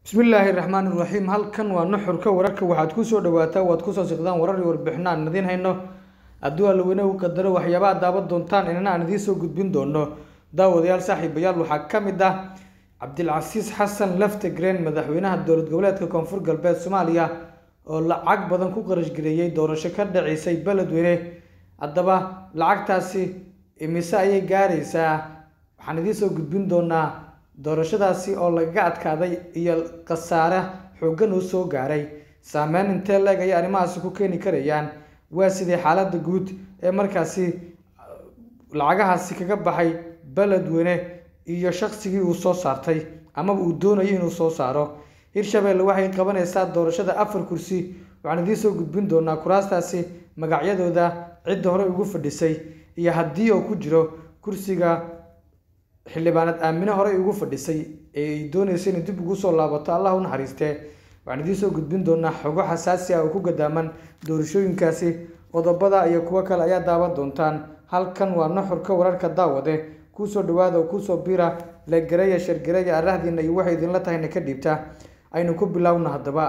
bismillaahi raxmaan iraxiim halkan waa nuxurka wararka waxaad kusoo dhawaataa waad kusoo siqdaan warar iyo warbixino aan idiin hayno hadduu allaweyne u qadaro waxyaabaha daawan doontaan inana aan idiin soo gudbin doono daawadayaal saaxiibayaal waxaa ka mid ah cabdilcasiis xasan laftegreen madaxweynaha dowlad goboleedka koonfur galbeed soomaaliya oo lacag badan ku qarashgareeyey doorasho ka dhaceysay beledweyne haddaba lacagtaasi imise ayay gaaraysaa waxaan idiin soo gudbin doonaa doorashadaasi oo lagaga adkaaday iyo khasaare xooggan uu soo gaaray saameyn intee leeg ayay arrimahaasi ku keeni karayaan waa sidii xaaladda guud ee markaasi lacagahaasi kaga baxay beledweyne iyo shaqsigii uu soo saartay amaba uu doonayay inuu soo saaro hirshabeelle waxay qabanaysaa doorashada afar kursi waxaan idiin soo gudbin doonaa kuraastaasi magacyadooda cidda hore ugu fadhisay iyo haddii oo ku jiro kursiga xildhibaanad aamine horey ugu fadhisay ee ay doonaysa inay dib ugu soo laabato allah u naxariistee waxaan idiin soo gudbin doonaa xogo xasaasi ah oo ku gadaaman doorashooyinkaasi qodobada iyo kuwo kale ayaa daawan doontaan halkan waa nuxurka wararka daawade kuusoo dhawaada oo kuusoo bira legareya shargareya arahdiina iyo waxay idinla tahayna ka dhiibta aynu ku bilaawna haddaba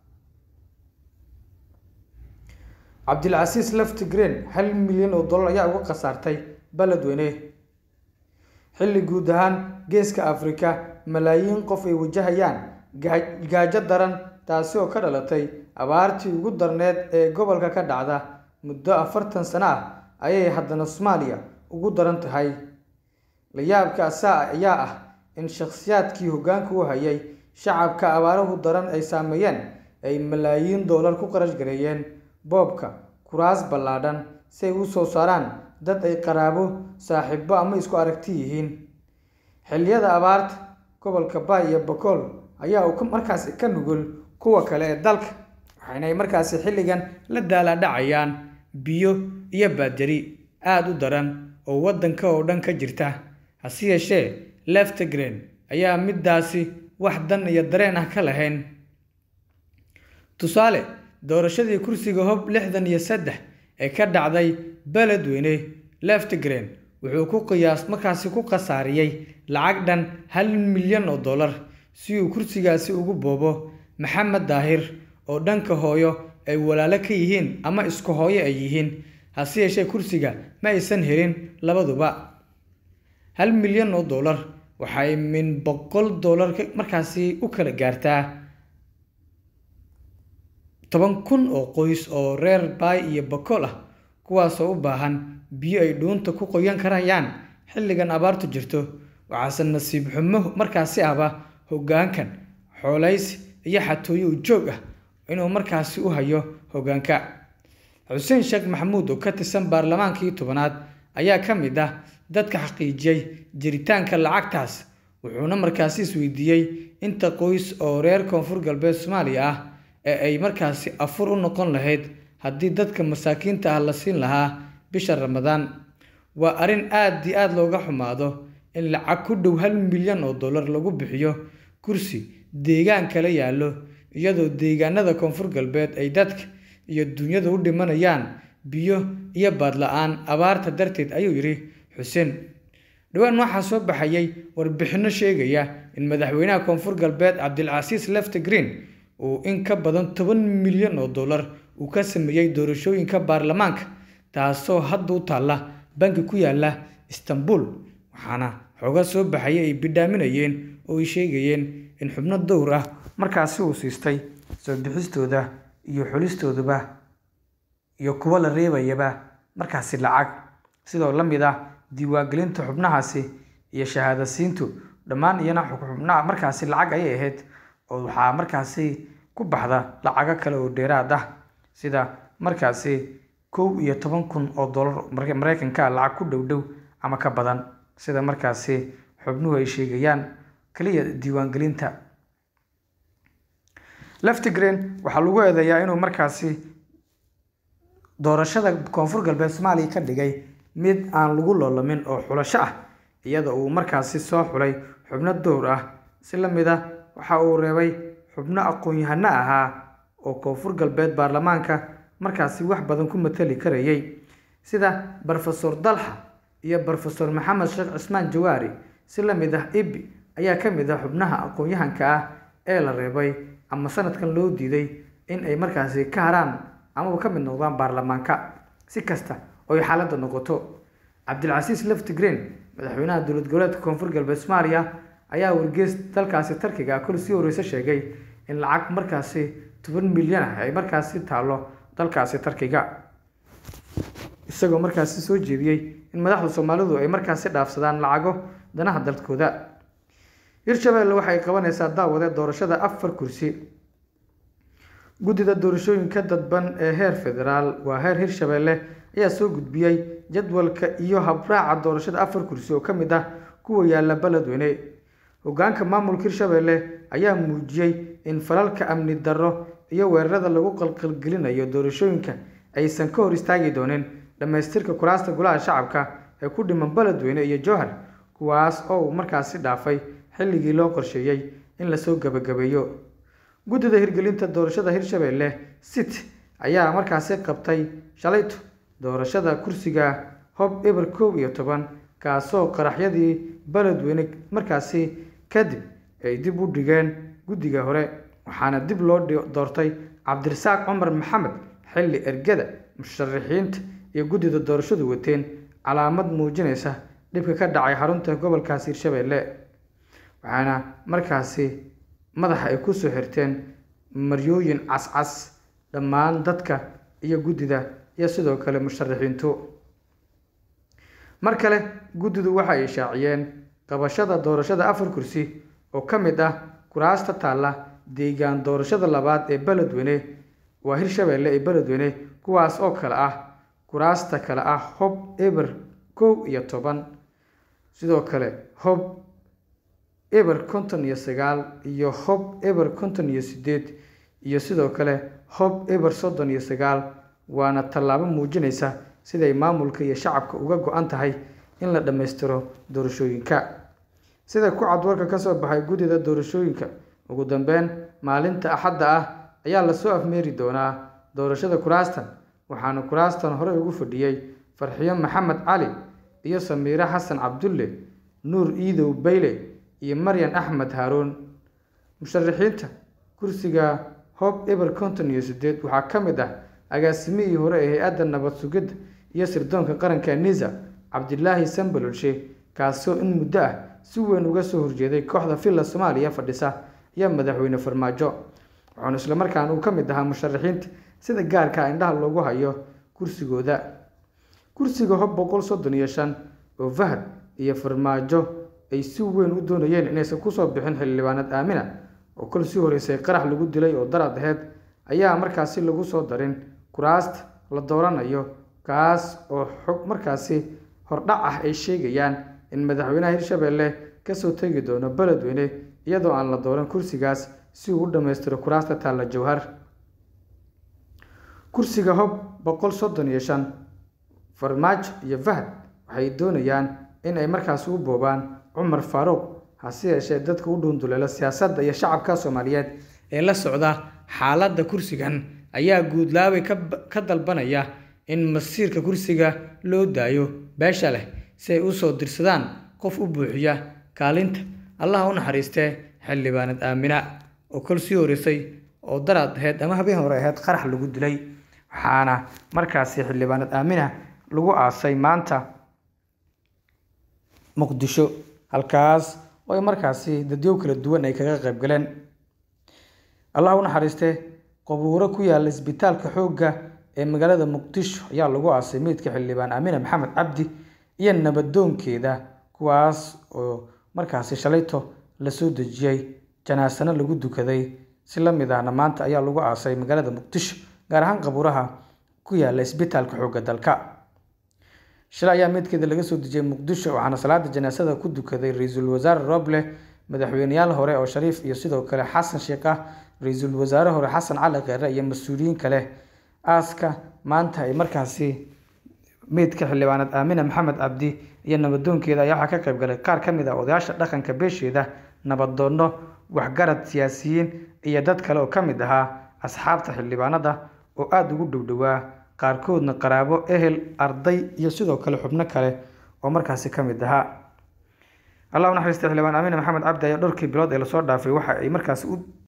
cabdilcasiis laftigreen hal milyan oo dollar ayaa uga khasaartay beledweyne xilli guud ahaan geeska afrika malaayiin qof ay wajahayaan gaajo daran taasi oo ka dhalatay abaartii ugu darneed ee gobolka ka dhacda muddo afartan sano ah ayay haddana soomaaliya ugu daran tahay layaabka asaa ayaa ah in shakhsiyaadkii hoggaanka u hayay shacabka abaaruhu daran ay saameeyeen ay malaayiin doolar ku qarash gareeyeen boobka kuraas ballaadhan si ay u soo saaraan dad ay qaraabo saaxiibo ama isku aragti yihiin xilliyada abaarta gobolka baay iyo bakool ayaa uu markaasi ka nugul kuwa kale ee dalka waxaynay markaasi xilligan la daalaadhacayaan biyo iyo baadjari aada u daran oo waddanka oo dhan ka jirta hase yeeshee leftegren ayaa middaasi wax dan iyo dareen ah ka lahayn tusaale doorashadii kursiga hob lixdan iyo saddex ee ka dhacday beledweyne leftegren wuxuu ku qiyaas markaasi ku khasaariyey lacag dhan hal milyan oo dollar si uu kursigaasi ugu boobo maxamed daahir oo dhanka hooyo ay walaalo ka yihiin ama isku hooyo ay yihiin hase yeeshee kursiga ma aysan helin labaduba hal milyan oo dollar waxay min boqol dollar markaasi u kala gaartaa toban kun oo qoys oo reer baay iyo bakool ah kuwaasoo u baahan biyo ay dhuunta ku qoyan karayaan xilligan abaartu jirto waxaase nasiib xumo markaasi ahba hoggaankan xoolays iyo xatooyo u joog ah inuu markaasi u hayo hoggaanka xuseen sheekh maxamuud oo ka tirsan baarlamaankii tobanaad ayaa ka mid ah dadka xaqiijiyey jiritaanka lacagtaas wuxuuna markaasi isweydiiyey inta qoys oo reer koonfur galbeed soomaaliya ah ee ay markaasi afur u noqon lahayd haddii dadka masaakiinta ah la siin lahaa bisha ramadaan waa arrin aad iyo aada looga xumaado in lacag ku dhow hal milyan oo dollar lagu bixiyo kursi deegaan kala yaallo iyadoo deegaanada koonfur galbeed ay dadka iyo dunyada u dhimanayaan biyo iyo baadla-aan abaarta darteed ayuu yidhi xuseen dhowaan waxaa soo baxayay warbixinno sheegaya in madaxweynaha koonfur galbeed cabdilcasiis leftegreen uu in ka badan toban milyan oo dollar uu ka sameeyey doorashooyinka baarlamaanka taasoo hadda u taalla banki ku yaala istanbul waxaana xooga soo baxaya ay bidhaaminayeen oo ay sheegayeen in xubno dowr ah markaasi uu siistay soo bixistooda iyo xulistooduba iyo kuwo la reebayaba markaasi lacag sidoo la mid ah diiwaangelinta xubnahaasi iyo shahaadasiintu dhammaan iyana xubnaha markaasi lacag ayay ahayd oo waxaa markaasi ku baxda lacago kale oo dheeraad ah sida markaasi kow iyo toban kun oo dollar mareykanka lacag ku dhow dhow ama ka badan sida markaasi xubnuhu ay sheegayaan keliya diiwaangelinta leftigreen waxaa lagu eedeeyaa inuu markaasi doorashada koonfur galbeed soomaaliya ka dhigay mid aan lagu loolamin oo xulasho ah iyada uu markaasi soo xulay xubno dowr ah si la mid ah waxa uu reebay xubno aqoon-yahano ahaa oo koonfur galbeed baarlamaanka markaasi wax badan ku matali karayay sida brofesor dalxa iyo brofesor maxamed sheekh cismaan jawaari si la mid ah ibi ayaa ka mid ah xubnaha aqoon-yahanka ah ee la reebay ama sanadkan loo diiday in ay markaasi ka haraan amaba ka mid noqdaan baarlamaanka si kasta oo ay xaaladda noqoto cabdilcasiis leftigreen madaxweynaha dowlad goboleedka koonfur galbeed soomaaliya ayaa wargeys dalkaasi tarkiga kol sii horeysa sheegay in lacag markaasi toban milyan ah ay markaasi taallo dalkaasi tarkiga isagoo markaasi soo jeediyey in madaxda soomaalidu ay markaasi dhaafsadaan lacago danaha dalkooda hirshabelle waxay qabanaysaa daawade doorashada afar kursi guddida doorashooyinka dadban ee heer federaal waa heer hirshabelle ayaa soo gudbiyey jadwalka iyo habraaca doorashada afar kursi oo ka mid ah kuwa yaala beledweyne hogaanka maamulka hirshabelle ayaa muujiyey in falalka amni darro iyo weerarada lagu qalqalgelinayo doorashooyinka aysan ka hor istaagi doonin dhammaystirka kuraasta golaha shacabka ee ku dhiman beledweyne iyo jowhar kuwaas oo uu markaasi dhaafay xilligii loo qorsheeyey in lasoo gabagabeeyo guddida hirgelinta doorashada hirshabelle sit ayaa markaasi qabtay shalayto doorashada kursiga hob eber kow iyo toban kaasoo qaraxyadii beledweyne markaasi kadib ay dib u dhigeen guddiga hore waxaana dib loo doortay cabdirasaaq cumar maxamed xilli ergada musharaxiinta iyo guddida doorashadu wateen calaamad muujinaysa dhibka ka dhacay xarunta gobolkaasi hirshabelle waxaana markaasi madaxa ay kusoo xirteen maryooyin cascas dhammaan dadka iyo guddida iyo sidoo kale musharaxiintu mar kale guddidu waxa ay shaaciyeen qabashada doorashada afar kursi oo ka mid ah kuraasta taalla deegaan doorashada labaad ee beledweyne waa hirshabelle ee beledweyne kuwaas oo kale ah kuraasta kale ah hob eber kow iyo toban sidoo kale hob eber konton iyo sagaal iyo hob eber konton iyo sideed iyo sidoo kale hob eber soddon iyo sagaal waana tallaabo muujinaysa siday maamulka iyo shacabka uga go-an tahay in la dhammaystiro doorashooyinka sida ku cad warka ka soo baxay guddida doorashooyinka ugu dambeyn maalinta axadda ah ayaa lasoo afmeeri doonaa doorashada kuraastan waxaana kuraastan horey ugu fadhiyey farxiyo maxamed cali iyo samiire xasan cabdulle nuur iidow bayle iyo maryan axmed haaruun musharaxiinta kursiga hob eber konton iyo sideed waxaa ka mid ah agaasimihii hore ee hay-adda nabad sugidda iyo sirdoonka qaranka nisa cabdilaahi sambalolshe kaasoo in muddo ah si weyn uga soo horjeeday kooxda villa soomaaliya fadhisa iyo madaxweyne farmaajo wuxuuna islamarkaana uu ka mid ahaa musharaxiinta sida gaarka indhaha loogu hayo kursigooda kursiga hob boqol soddon iyo shan oo fahad iyo farmaajo ay si weyn u doonayeen inaysan kusoo bixin xildhibaanad aamina oo kol sii horeysay qarax lagu dilay oo darad aheyd ayaa markaasi lagu soo darin kuraasta la dooranayo kaas oo xog markaasi hordhac ah ay sheegayaan in madaxweynaha hirshabelle kasoo tegi doono beledweyne iyadoo aan la dooran kursigaas si uu u dhammaystiro kuraasta taalla jowhar kursiga hob boqol soddon iyo shan farmaajo iyo fahad waxay doonayaan in ay markaasi u boobaan cumar faaruuq hase yeeshee dadka u dhuunduleela siyaasadda iyo shacabka soomaaliyeed ee la socda xaaladda kursigan ayaa guudlaabay ka dalbanaya in masiirka kursiga loo daayo beesha leh si ay usoo dirsadaan qof u buuxiya kaalinta allaha u naxariistee xildhibaanad aamina oo kol sii horeysay oo daraad aheyd ama habeen hore aheyd qarax lagu dilay waxaana markaasi xildhibaanad aamina lagu aasay maanta muqdisho halkaas oo ay markaasi dadyow kala duwan ay kaga qayb galeen allah u naxariistee qabuuro ku yaala isbitaalka xoogga ee magaalada muqdisho ayaa lagu aasay meydka xildhibaan aamina maxamed cabdi iyo nabadoonkeeda kuwaas oo markaasi shalayto lasoo dejiyey janaasano lagu dukaday si la mid ahna maanta ayaa lagu aasay magaalada muqdisho gaar ahaan qabuuraha ku yaala isbitaalka xoogga dalka shalay ayaa meydkeeda laga soo dejiyey muqdisho waxaana salaada janaasada ku dukaday ra-iisul wasaare roble madaxweyneyaal hore oo shariif iyo sidoo kale xasan sheekh ah ra-iisul wasaare hore xasan cali kheere iyo mas-uuliyiin kale aaska maanta ay markaasi meydka xildhibaanad aamina maxamed cabdi iyo nabadoonkeeda ayaa waxaa ka qayb galay qaar ka mid ah odayaasha dhaqanka beesheeda nabadoonno waxgarad siyaasiyiin iyo dad kale oo ka mid ahaa asxaabta xildhibaanada oo aada ugu dhowdhowaa qaarkoodna qaraabo ehel arday iyo sidoo kale xubno kale oo markaasi ka mid ahaa allah u naxariista xildhibaan aamiin maxamed cabdi ayaa dhowrkii bilood ee lasoo dhaafay waxa ay markaasi u